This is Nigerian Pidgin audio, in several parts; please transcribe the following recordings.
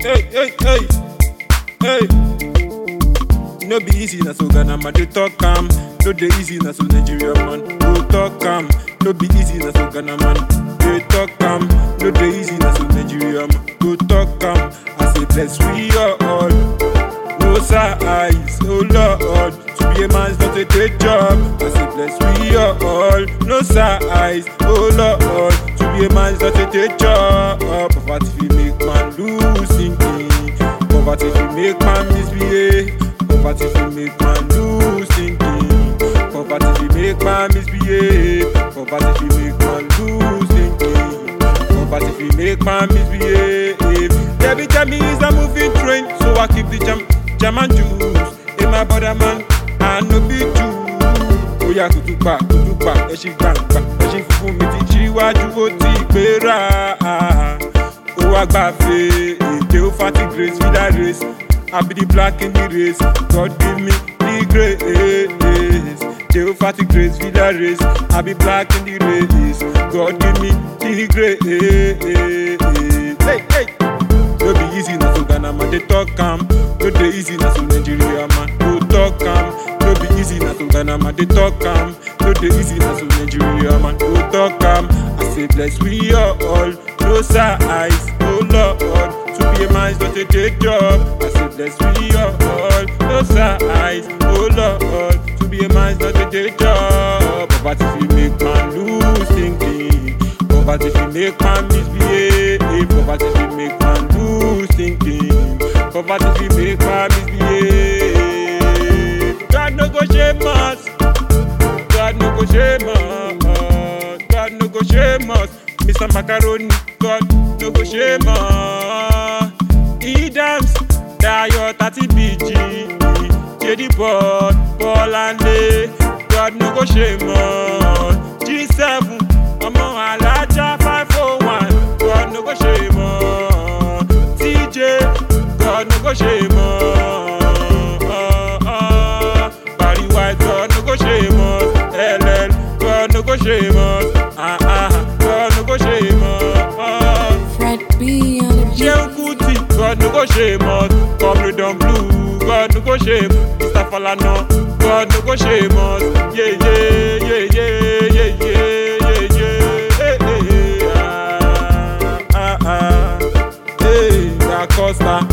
hey, hey, hey, hey. No be easy na so Ghana man dey talk am. No dey easy na so Nigeria man go talk am. No be easy na so Ghana man dey talk am. No dey easy na so Nigeria man go talk am. I say bless we all. No size, oh Lord. To be a man's not a day job. I say bless we all. No size, oh Lord. To be a man's not a day job. Poverty fi make man lose thinking. Poverty fi make man misbehave. Poverty fi make man lose thinking. Poverty fi make man misbehave. Poverty fi make man lose thinking. Poverty fi make man misbehave. Debbie tell me is a moving train, so I keep the jam, jam and juice. In my brother man, I no be Jew. Oya kutupa kutupa ẹṣin gbàngbà ẹṣin funfun mi ti ṣíwájú ó ti gbéra. Ó wá gbàfẹ́ èdè ó fati grace villa race. I be the black in the race, God give me the grace. Dey fati grace villa race, I be black in the race. God give me the grace. Hey, hey. No be easy na so Ghana man dey talk am. No dey easy na so Nigeria man go talk am. No be easy na so Ghana man dey talk am. No dey easy na so Nigeria man go talk am. I say bless we all, no size, oh Lord. To be a man's not a day job. I say bless we all, no size, oh Lord. To be a man's not a day job. Poverty fi make man lose thinking. Poverty fi make man misbehave. Poverty fi make man lose thinking. Poverty fi make man misbehave. God no go shame us. God no go shame us. God no go shame us. Mr. Macaroni, God no go shame us. He dance, Dayo 30 BG. Jedi Ball, Bọ́láńlé, God no go shame us. G7, ọmọ alájà 501, God no go shame us. TJ, God no go shame us. Barry White, God no go shame us. LL, God no go shame us. Ah ah, God no go shame us. Fred B on the beat. Seun Kuti, God no go shame us. Comrade on blue, God no go shame. Mr. Falana, God no go shame us. Yeah, yeah, yeah, yeah, yeah, yeah, yeah, yeah. Hey, hey, hey, ah, ah, ah. Hey, Da Costa,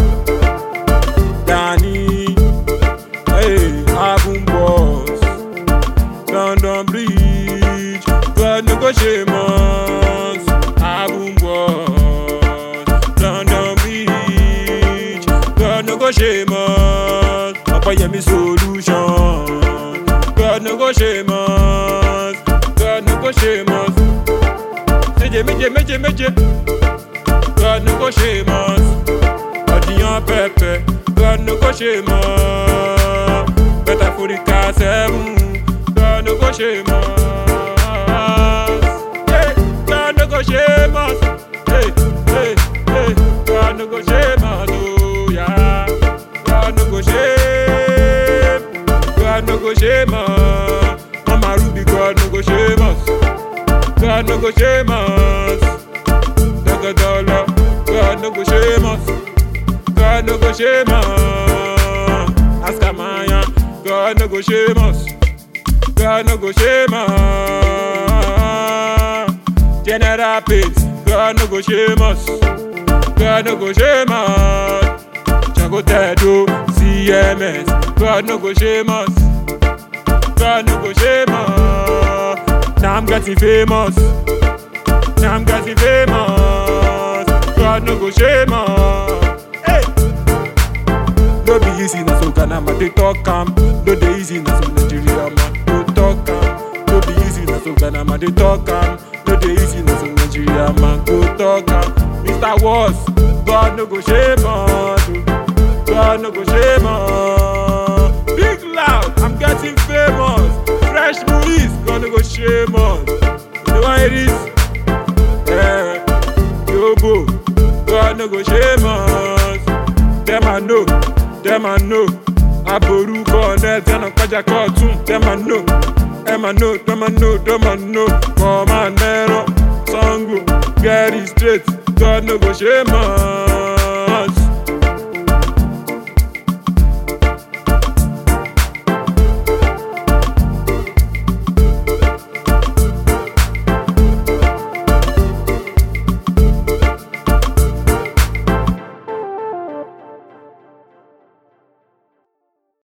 Danny, hey, Abun Boss, London Bridge, God no go shame us. Abun Boss, London Bridge, God no go shame us. Ọ̀pẹ̀yẹmí solution, God no go shame us. God no go shame us. Méje méje méje méje, God no go shame us. Ọ̀dìyàn pẹ̀pẹ̀, God no go shame us. Bẹ́tà Forika seven, God no go shame us. Hey, God no go shame us. Hey, hey, hey, God no go shame us. Oh, yeah. God no go shame. God no go shame us. Mama Ruby, God no go shame us. God no go shame us. Daga dollar, God no go shame us. God no go shame us. Ask Amaya, God no go shame us. God no go shame us. General Pates, God no go shame us. God no go shame us. Jango Tedo, CMS, God no go shame us. God no go shame us. Now I'm getting famous. Now I'm getting famous. God no go shame us. Hey. No be easy na so Ghana man dey talk am. No dey easy na so Nigeria man go talk am. No be easy na so Ghana man dey talk am. No dey easy na so Nigeria man go talk am. Mr. Wars, God no go shame us. oh. God no go shame us. Big loud, I'm getting famous. Fresh movies, God no go shame us. You know why it is? Yeah, Yobo, God no go shame us. Them I know, them I know. Aboru connect, and I'm kaja cartoon. Them I know, them I know, them I know, them I know. Come on, Nero, Sango, get it straight. God no go shame us.